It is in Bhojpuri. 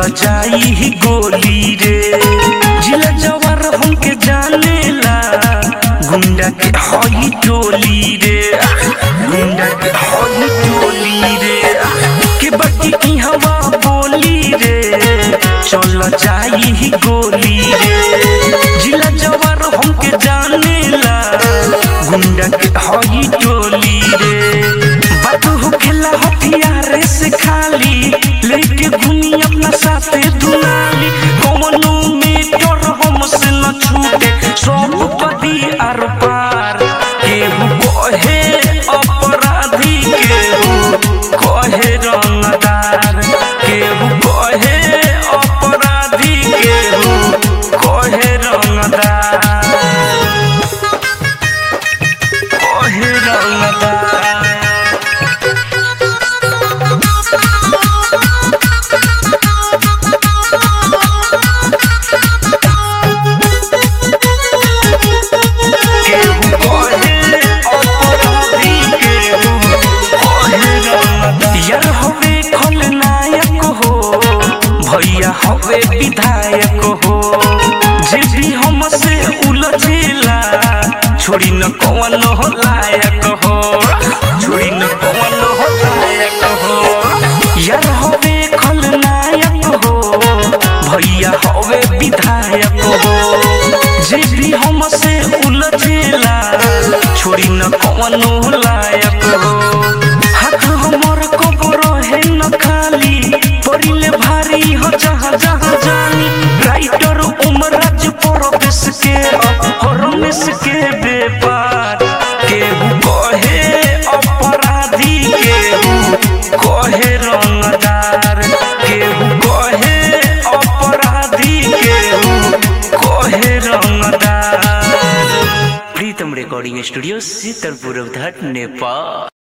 जाई गोली रे जिला जवार हमके जानेला गुंडा के हई टोली रे गुंडा के हई टोली रे के बाकी की हवा बोली रे चल जाई गोली रे जिला जवार हमके जानेला गुंडा के हई टोली रे बात हो खेला हथियार से खाली लेके घूमी अपना साथे दुनाली कौनो में डर हमसे न छूटे सब पदी आर पार केहू कहे अपराधी केहू कहे रंगदार केहू कहे अपराधी केहू कहे रंगदार कहे रंगदार केहू कहे अपराधी केहू कहे रंगदार यार हवे खलनायक हो भैया हवे विधायक हो जे भी हमसे उलझेला छोड़ी न कौन हो लायक हो छोड़ी न कौन हो लायक हो यार हवे खलनायक हो भैया हवे विधायक हो जे भी हमसे उलझेला छोड़ी न कौन हो लायक हो हाथ हमर कबर है न खाली परिले भारी हो जहाँ जहाँ जानी राइटर उमराज परवेश के हरमेश के व्यापार केहू कहे अपराधी केहू कहे रंगदार केहू कहे अपराधी केहू कहे रंगदार प्रीतम रिकॉर्डिंग स्टूडियो सीतलपुर घाट नेपाल